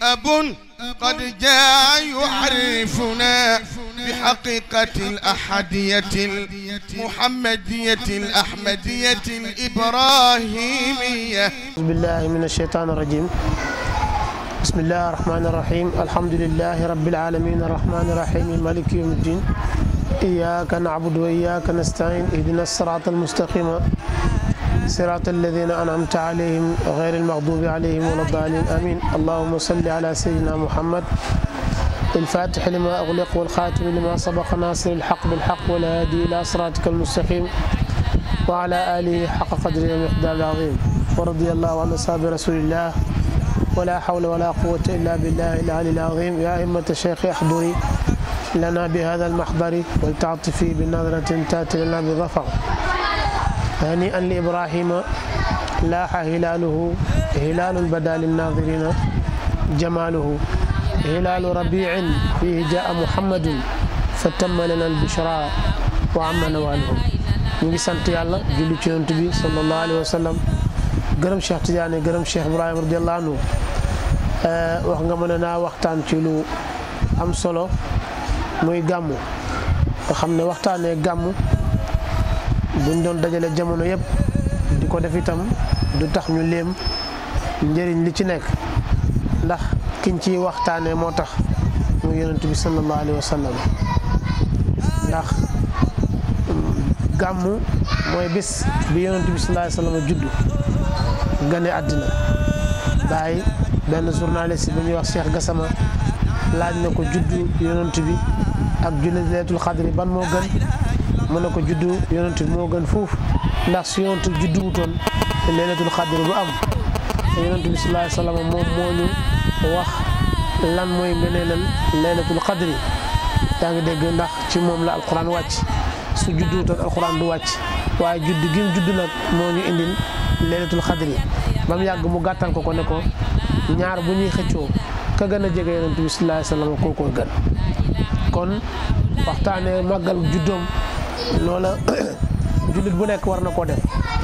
أب قد جاء يعرفنا بحقيقة الأحدية المحمدية الأحمدية الإبراهيمية أعوذ بالله من الشيطان الرجيم بسم الله الرحمن الرحيم الحمد لله رب العالمين الرحمن الرحيم مالك يوم الدين إياك نعبد وإياك نستعين اهدنا الصراط المستقيم صراط الذين أنعمت عليهم غير المغضوب عليهم ولا الضالين آمين اللهم صل على سيدنا محمد الفاتح لما أغلق والخاتم لما سبق ناصر الحق بالحق والهادي إلى صراطك المستقيم وعلى آله حق قدره ومقدار العظيم ورضي الله عن أصحاب رسول الله ولا حول ولا قوة إلا بالله العلي العظيم يا أئمة الشيخ احضري لنا بهذا المحضر ولتعطفي بنظرة تأتي لنا بظفر هنيئا لإبراهيم لاح هلاله هلال بدا للناظرين جماله هلال ربيع فيه جاء محمد فتم لنا البشرى وعم نواله ñu ngi sant yàlla julli ci yonent bi sallallahu alayhi wa sallam gërëm Cheikh Tidiane gërëm Cheikh Ibrahima radiallahu anhu wax nga mën a naa waxtaan ci lu am solo muy gàmmu nga xam ne waxtaanee gàmmu buñ doon dajale jamono yëpp di ko def itam du tax ñu léem njëriñ li ci nekk ndax kiñ ciy waxtaanee moo tax muy yonent bi sallallahu alayhi wa sallam ndax gàmmu mooy bis bi yonent bi sallallahu alayhi wa sallam juddu gane àddina bàyyi benn journaliste bi ñuy wax Cheikh Gassama laaj na ko juddu yonent bi ak julli leetul xadri ban moo gën mu ne ko juddu yonent bi moo gën foofu ndax su yonent bi juddu wutoon te leelatul xadri bu am te yonent bi sallallahu alayhi wa sallam moom moo ñu wax lan mooy ngëneelal leelatul xadri yaa ngi dégg ndax ci moom la alquran wàcc su juddu wutoon alquran du wàcc waaye judd gi mu judd nag moo ñu indil leelatul xadri ba mu yàgg mu gàttal ko ko ne ko ñaar bu ñuy xëccoo ka gën a jege yonent bi sallallahu alayhi wa sallam kookoo gën kon waxtaanee màggal juddoom loola jullit bu nekk war na koo def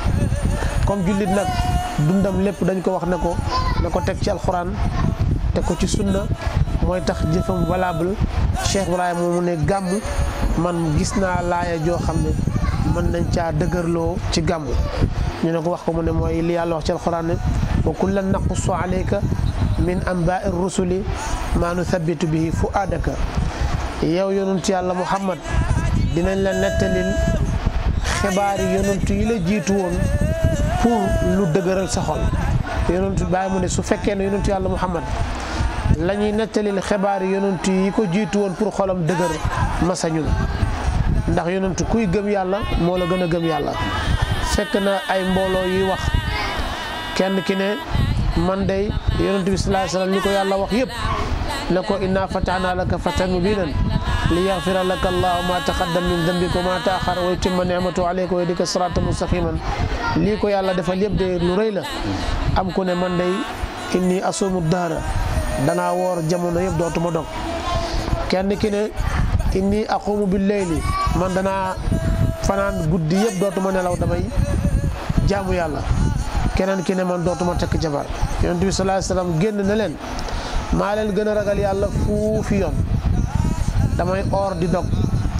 comme jullit nag dundam lépp dañ ko wax ne ko na ko teg ci alxuraan teg ko ci sunna mooy tax jëfam valable Cheikh Ibrahima mu ne gàmm man gis naa laaya joo xam ne mën nañ caa dëgërloo ci gàmm ñu ne ko wax ko mu ne mooy li yàlla wax ci alxuraan ne wa kullan naqussu alayka min anbaai rusuli maa nuthabitu bihi fuaadaka yow yonent yàlla Muhammad dinañ la nettalil xibaar yi yonent yi la jiitu woon pour lu dëgëral sa xol yonent bàyyi mu ne su fekkee ne yonent yàlla Muhammad la ñuy nettalil xibaar yi yonent yi ko jiitu woon pour xolam dëgër masañu ndax yonent kuy gëm yàlla moo la gën a gëm yàlla fekk na ay mbooloo yuy wax kenn ki ne man day yonent bi sallallahu alayhi wasallam li ko yàlla wax yëpp ne ko inna fatahna laka fatan mubinan li yaxfira laka allahu ma taqaddam min dambika wa ma taaxar wa yutimma nicmatu alayka wa yahdika siratan mustaqiman lii ko yàlla defal yëpp de lu rëy la am ku ne man day inni asumu dahra danaa woor jamono yëpp dootuma dog kenn ki ne inni aqumu bil layli man danaa fanaan guddi yëpp dootuma nelaw damay jaamu yàlla keneen ki ne man dootuma tekk jabar yonent bi sallallahu alayhi wasallam génn na leen maa leen gën a ragal yàlla fuufi yoon damay oor di dog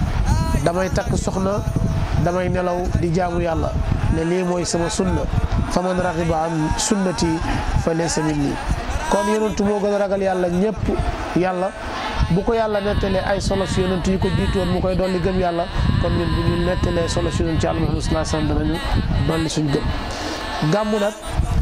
damay takk soxna damay nelaw di jaamu yàlla ne lii mooy sama sunna fa man raxiba an sunnati fa laysa minni kon yonentu moo gën a ragal yàlla ñëpp yàlla bu ko yàlla nettalee ay solo si yonentu yi ko jiitu woon mu koy dolli gëm yàlla kon ñun bu ñu nettalee solo si yonentu yàlla Muhammad sallallahu alayhi wasallam danañu dolli suñ gëm gàmmu nag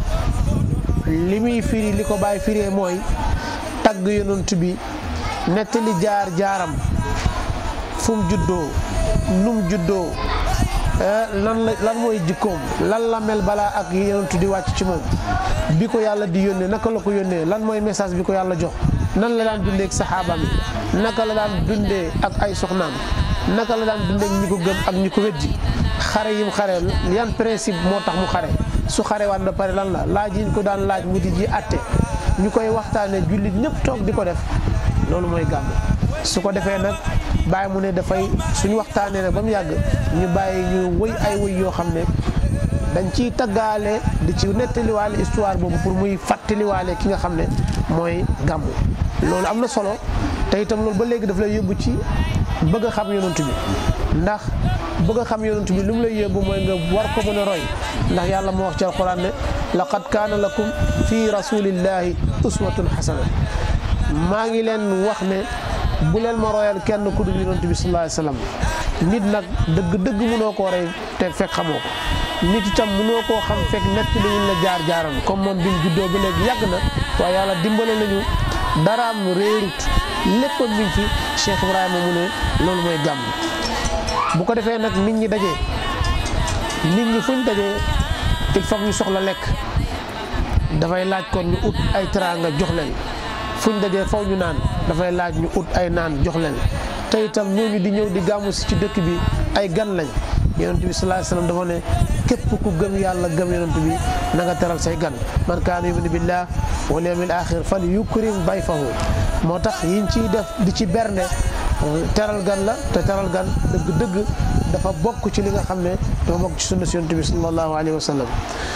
li muy firi li ko bàyyi firee mooy tagg yonent bi nettali jaar jaaram fu mu juddoo nu mu juddoo lan la lan mooy jikkoom lan la mel balaa ak yonent di wàcc ci moom bi ko yàlla di yónnee naka la ko yónnee lan mooy message bi ko yàlla jox nan la daan dundee ak saxaabaam yi naka la daan dundee ak ay soxnaam naka la daan dundee ak ñi ko gëm ak ñi ko weddi xare yim xare yan principe moo tax mu xare su xare waat ba pare lan la laaj yi ñu ko daan laaj mu di ji atte ñu koy waxtaanee jullit ñëpp toog di ko def loolu mooy gàmm su ko defee nag bàyyi mu ne dafay suñu waxtaanee nag ba mu yàgg ñu bàyyi ñu wëy ay wëy yoo xam ne dañ ciy taggaale di ci nettaliwaale histoire boobu pour muy fàttaliwaale ki nga xam ne mooy gàmmu loolu am na solo te itam loolu ba léegi daf lay yóbbu ci bëgg a xam yonent bi ndax bëgg a xam yonent bi lu mu lay yóbbu mooy nga war ko mën a roy ndax yàlla moo wax ci alquran ne laqad kaana lakum fi rasulillahi uswatun xasana maa ngi leen wax ne bu leen ma royal kenn ku dul yonent bi sallallahu alayhi wasallam nit nag dëgg dëgg mënoo koo roy te fekk xamoo ko nit itam mënoo koo xam fekk nett li ñu la jaar jaaram comme moom bi mu juddoo ba léegi yàgg na waaye yàlla dimbale nañu daraam réerut léppam mi ngi fi Cheikh Ibrahima mu ne loolu mooy gàmm bu ko defee nag nit ñi dajee nit ñi fuñ dajee il faut ñu soxla lekk dafay laaj kon ñu ut ay teraanga jox leen fuñ dajee faw ñu naan dafay laaj ñu ut ay naan jox leen te itam ñooñu di ñëw di gàmmu si ci dëkk bi ay gan lañ yonent bi sallallahu alayhi wasallam dafa ne képp ku gëm yàlla gëm yonent bi na nga teral say gan man kaana yuminu billah wal yawmil axir fal yukrim dayfahu moo tax yiñ ciy def di ci bernde teral gan la te teral gan dëgg-dëgg dafa bokk ci li nga xam ne dafa bokk ci sunna si yonent bi sallallahu alayhi wa sallam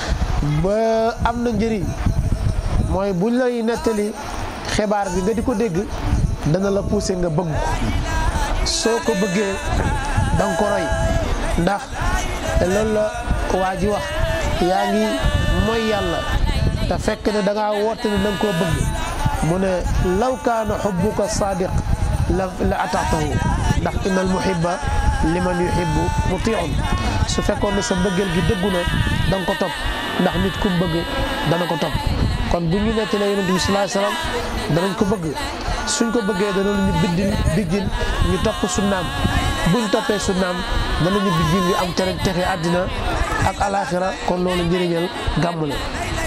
ba am na njëriñ mooy buñ lay nettali xibaar bi nga di ko dégg dana la pousser nga bëgg ko soo ko bëggee da nga ko roy ndax loolu la waa ji wax yaa ngi mooy yàlla te fekk ne da ngaa woote ne da nga koo bëgg mu ne law kaana xubbuka sadiq la la ataatahu ndax innal muhibba liman yuhibbu mutiun su fekkoon ne sa mbëggeel gi dëggu na da nga ko topp ndax nit ku bëgg dana ko topp kon bu ñu nettalee yonent bi sallallahu alayhi wasallam danañ ko bëgg suñ ko bëggee danañ ñu biddil biggin ñu topp sunnaam buñ toppee sunnaam danañu biggin ñu am tere texe àddina ak alaxira kon loolu njëriñal gàmm la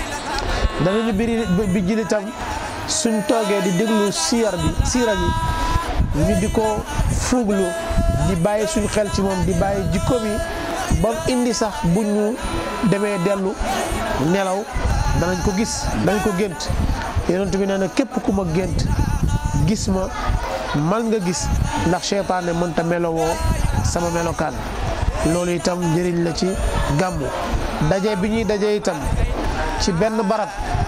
danañu biri bijjil itam suñ toogee di déglu siyar bi siira bi ñu di ko fuuglu di bàyyi suñ xel ci moom di bàyyi jikko mi ba mu indi sax bu ñu demee dellu nelaw danañ ko gis danañ ko gént yonent bi nee na képp ku ma gént gis ma man nga gis ndax seytaane mënta melowoo sama melokaan loolu itam njëriñ la ci gàmmu daje bi ñuy daje itam ci benn barab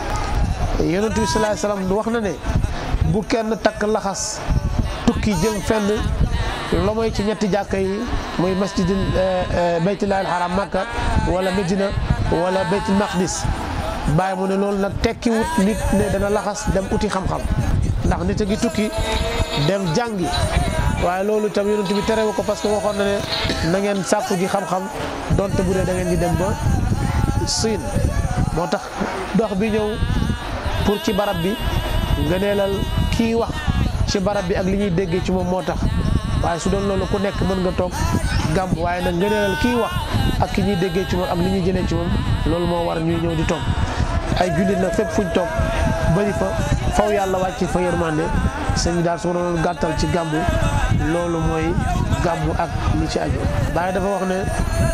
yonent bi sallallahu alayhi wasallam wax na ne bu kenn takk laxas tukki jëm fenn lo mooy ci ñetti jàkka yi muy masjidil baytullahil haram makka wala medina wala baytul maqdis bàyyi mu ne loolu nag tekki wut nit ne dana laxas dem uti xam-xam ndax nit a ngi tukki dem jàngi waaye loolu itam yonent bi terewu ko parce que waxoon na ne na ngeen sàkku ji xam-xam donte bu dee da ngeen di dem ba siin moo tax dox bi ñëw pour ci barab bi ngëneelal kii wax ci barab bi ak li ñuy déggee ci moom moo tax waaye su doon loolu ku nekk mën nga toog gàmm waaye nag ngëneelal kii wax ak ki ñuy déggee ci moom ak li ñuy jëlee ci moom loolu moo war ñuy ñëw di toog ay jullit nag fépp fuñ toog bëri fa faw yàlla wàcc fa yërmande sëñ daal su ma doon gàttal ci gàmmu loolu mooy gàmmu ak li ci aju Baay dafa wax ne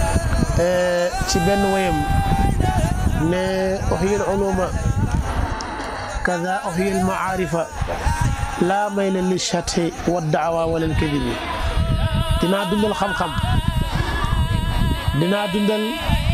ci benn wayam ne uhyil uluma kaza uhyil maarifa laa mayla li shati wa daawa wala al kadibi dinaa dundal xam-xam dinaa dundal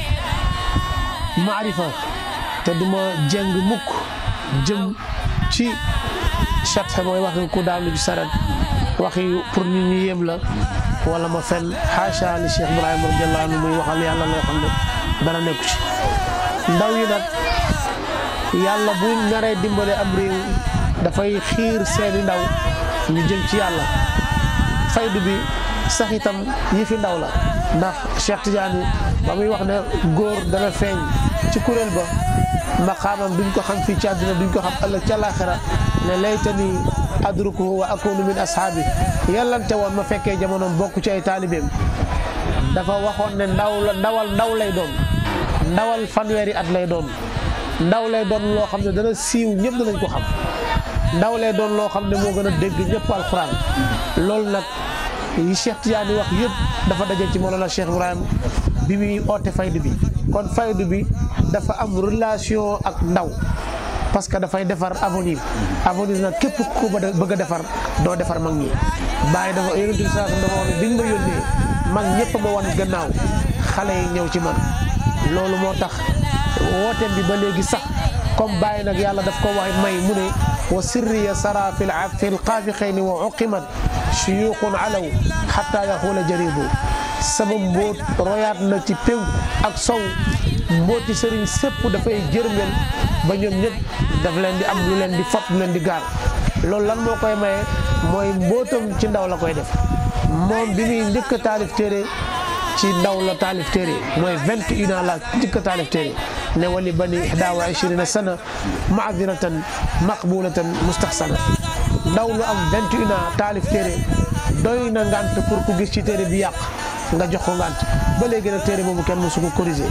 maarifa te duma jeng mukk jëm ci chat mooy waxi ku daanu ci saret waxi pour ñu ñu yéem la wala ma fen xaasha li Cheikh Ibrahima radiallahu anhu muy waxal yàlla loo xam ne dara nekku ci ndaw yi nag yàlla bu naree dimbale am réew dafay xiir seeni ndaw ñu jëm ci yàlla faydu bi sax itam yi fi ndaw la ndax Cheikh Tidiane ba muy wax ne góor dana feeñ ci kuréel ba maqaamam duñ ko xam fii ci àdduna duñ ko xam ëllëg ci àllaaxira ne laytani adrukuhu wa akunu min ashaabi yàllante woon ma fekkee jamonoom bokk ci ay taalibeem dafa waxoon ne ndaw la ndawal ndaw lay doon ndawal fanweeri at lay doon ndaw lay doon loo xam ne dana siiw ñëpp danañ ko xam ndaw lay doon loo xam ne moo gën a dégg ñëpp alxuraan loolu nag yi Cheikh Tidiane wax yëpp dafa daje ci Mawlana Cheikh Ibrahim bi muy oote faydu bi kon faydu bi dafa am relation ak ndaw parce que dafay defar avenir avenir nag képp ku bëgg a defar doo defar mag ñi bàyyi dafa yonent bi saa dafa wax ne biñ ma yónnee mag ñëpp ma wan gannaaw xale yi ñëw ci man loolu moo tax wooteem bi ba léegi sax comme bàyyi nag yàlla daf ko wax may mu ne wa sirriya sara fi fi lqaafiqayni wa uqimat shuyuqun alaw xatta yaxuula jaridu sama mbóot royaat na ci pénku ak sow mbóoti sëriñ sépp dafay jërmel ba ñoom ñëpp daf leen di am lu leen di fot lu leen di gaar loolu lan moo koy maye mooy mbóotam ci ndaw la koy def moom bi muy njëkk a taalif téere ci ndaw la taalif téere mooy vingt et un ans la njëkk a taalif téere ne wali bani ihda wa ishirina sana maadiratan maqbulatan mustaxsana ndaw lu am vingt et un ans taalif téere doy na ngant pour ku gis ci téere bi yàq nga jox ko ngant ba léegi nag téere boobu kenn mësu ko corriger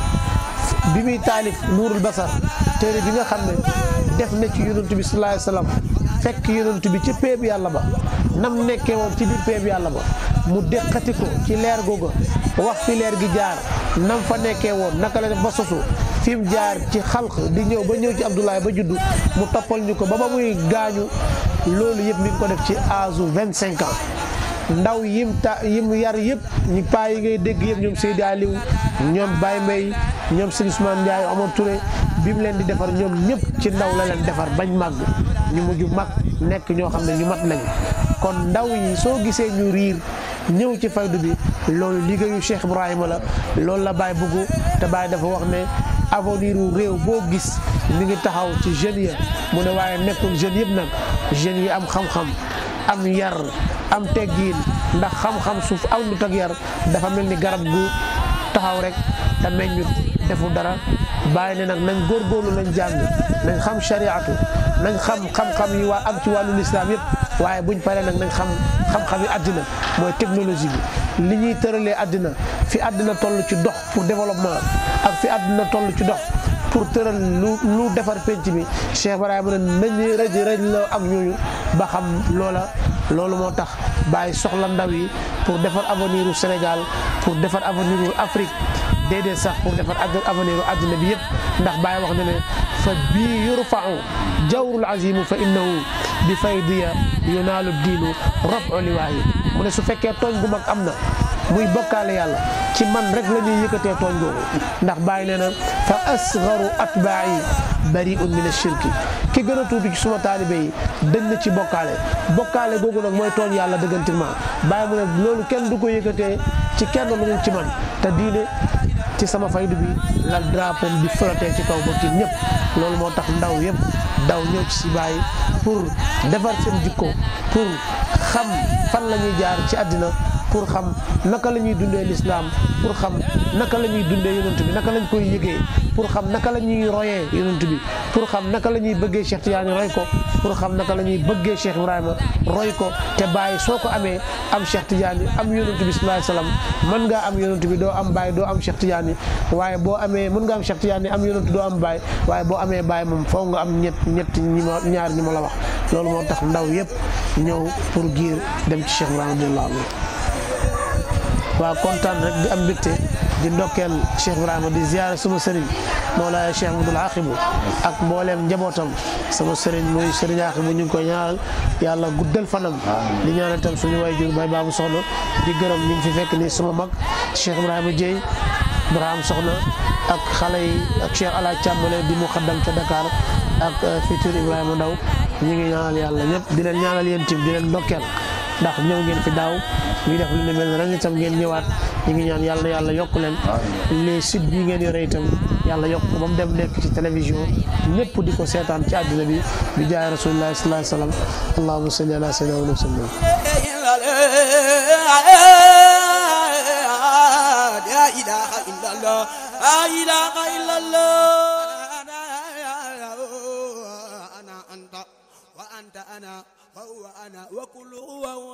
bi muy taalif nuurul basar téere bi nga xam ne def na ci yonent bi sallallahu alayhi wasallam fekk yonent bi ci péeb yàlla ba nam nekkee woon ci biir péeb yàlla ba mu déqati ko ci leer googa wax fi leer gi jaar nam fa nekkee woon naka la def ba sosu fi mu jaar ci xalq di ñëw ba ñëw ci Abdoulaye ba juddu mu toppal ñu ko ba ba muy gaañu loolu yëpp mi ngi ko def ci âge vingt cinq ans ndaw yim ta yim yar yëpp ñi paa yi ngay dégg yëpp ñoom Seydi Aliou ñoom Baye Mbaye ñoom Sëñ Ousmane Ndiaye Omar Touré bi mu leen di defar ñoom ñëpp ci ndaw la leen defar bañ màgg ñu mujj mag nekk ñoo xam ne ñu mat lañu kon ndaw yi soo gisee ñu riir ñëw ci faydu bi loolu liggéeyu Cheikh Ibrahima la loolu la Baye bëggu te Baye dafa wax ne avenir wu réew boo gis mi ngi taxaw ci jeunes ya mu ne waaye nekkul jeunes yëpp nag jeunes yi am xam-xam am yar am teggiin ndax xam-xam suuf am lu tag yar dafa mel ni garab gu taxaw rek te meññut defu dara bàyyi ne nag nañ góorgóorlu nañ jàng nañ xam shariatu nañ xam xam-xam yi waa am ci wàllu lislaam yëpp waaye buñ paree nag nañ xam xam-xam yi àddina mooy technologie bi li ñuy tëralee àddina fi àddina toll ci dox pour développement ak fi àddina toll ci dox pour tëral lu lu defar penc mi Cheikh Ibrahima ne nañu rëj rëj la ak ñooñu ba xam loola loolu moo tax bàyyi soxla ndaw yi pour defar avenir u Sénégal pour defar avenir u Afrique déedéet sax pour defar avenir u àddina bi yëpp ndax bàyyi wax na ne fa bii yurfau jawrul azimu fa innahu bi faydiya yunaalu diinu rafu liwaayi mu ne su fekkee tooñ gu mag am na muy bokkaale yàlla ci man rek la ñuy yëkkatee tooñ googu ndax bàyyi nee na fa asgaru atbaa'i bari'un min ashirki ki gën a tuuti ci suma taalibe yi dañ na ci bokkaale bokkaale googu nag mooy tooñ yàlla dëggantinement bàyyi mu ne loolu kenn du ko yëkkatee ci kenn lu dul ci man te diine ci sama faydu bi la drapeau di flotter ci kaw ba ci ñëpp loolu moo tax ndaw yëpp daw ñëw ci si bàyyi pour defar seen jikko pour xam fan la ñuy jaar ci àddina pour xam naka la ñuy dundee lislaam pour xam naka la ñuy dundee yonent bi naka lañ koy yëgee pour xam naka la ñuy royee yonent bi pour xam naka la ñuy bëggee Cheikh Tidiane roy ko pour xam naka la ñuy bëggee Cheikh Ibrahima roy ko te bàyyi soo ko amee am Cheikh Tidiane am yonent bi sallallahu alayhi wasallam mën ngaa am yonent bi doo am bàyyi doo am Cheikh Tidiane waaye boo amee mën nga am Cheikh Tidiane am yonent doo am bàyyi waaye boo amee bàyyi moom faw nga am ñett ñett ñi ma ñaar ñi ma la wax loolu moo tax ndaw yëpp ñëw pour giir dem ci Cheikh Ibrahima radiyallahu anhu waaw kontaan rek di am mbégte di ndokkeel Cheikh Ibrahima di ziare suma sëriñ Mawlaaya Cheikh Abdoul Aqibu ak mbooleem njabootam sama sëriñ muy sëriñ Aqibu ñu ngi koy ñaanal yàlla guddal fanam di ñaanal tam suñu way jur bay baabu soxna di gërëm ñu ngi fi fekk ni suma mag Cheikh Ibrahima Dieye Ibrahima soxna ak xale yi ak Cheikh Alaaj Càmbale di muqaddam ca Dakar ak futur Ibrahima Ndaw ñu ngi ñaanal yàlla ñëpp di leen ñaanal yéen tim di leen ndokkeel ndax ñëw ngeen fi daaw ñu def lu ne mel ne ren itam ngeen ñëwaat ñu ngi ñaan yàlla na yàlla yokk leen les sites bii ngeen yore itam yàlla yokk ko ba mu dem nekk ci télévision ñëpp di ko seetaan ci àddina bi bi jaay rasulillahi sallallahu alayhi wa sallam allahumma salli ala sayyidina wa sallam لا إله إلا الله لا إله إلا الله أنا أنت وأنت أنا وهو أنا وكل هو هو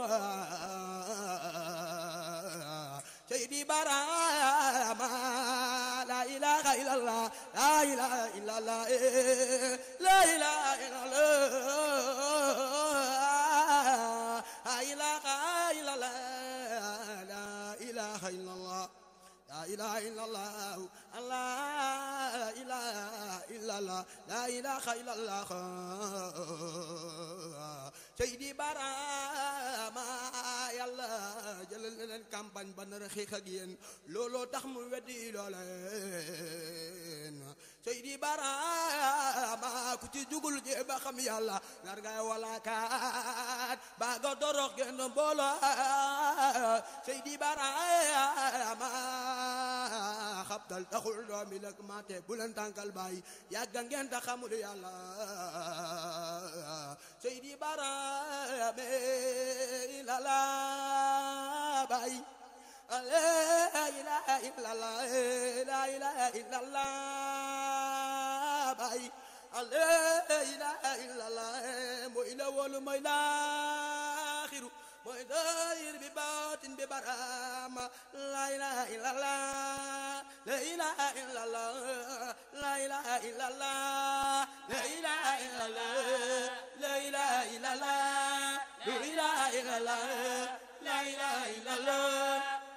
سيدي براما لا إله إلا الله لا إله إلا الله لا إله إلا الله لا إله إلا الله لا إله إلا الله لا إله إلا الله لا إله إلا الله لا إله إلا الله Seydi Barama yàlla jëlal na leen campagne ba nar a xeex ak yéen looloo tax mu weddi looleen Seydi Barama ku ci jugul jee ba xam yàlla nar ngay walaakaat ba nga dorox genn mbooloo Seydi Barama xabtal taxul doomi lak mate bu leen tànkal bàyyi yàgga ngeen ta xamul yàlla Seydi Barama la la bàyyi la ilaha illallah la ilaha illallah bay la ilaha illallah mooy la wolu mooy laaxiru mooy daayir bi baatin bi barama la ilaha illallah la ilaha illallah la ilaha illallah la ilaha illallah la ilaha illallah la ilaha illallah la ilaha illallah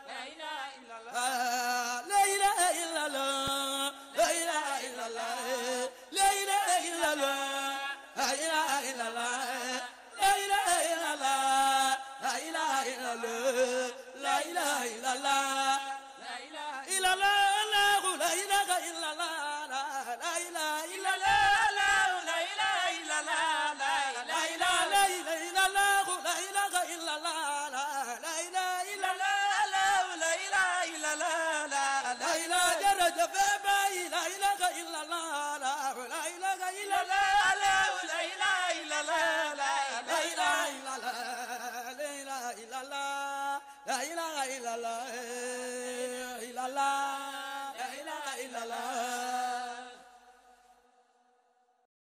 لا إله إلا الله لا إله إلا الله لا إله إلا الله لا إله إلا الله لا إله إلا الله لا إله إلا الله لا إله إلا الله إلا الله لا إله إلا الله لا إله إلا الله لا إله إلا الله لا إله لا إله إلا الله لا إله إلا الله لا إله إلا الله لا إله درجة في باي لا إله إلا الله لا لا إله إلا الله لا لا إله إلا الله لا لا إله إلا الله لا إله إلا الله لا إله إلا الله إلا الله لا إله إلا الله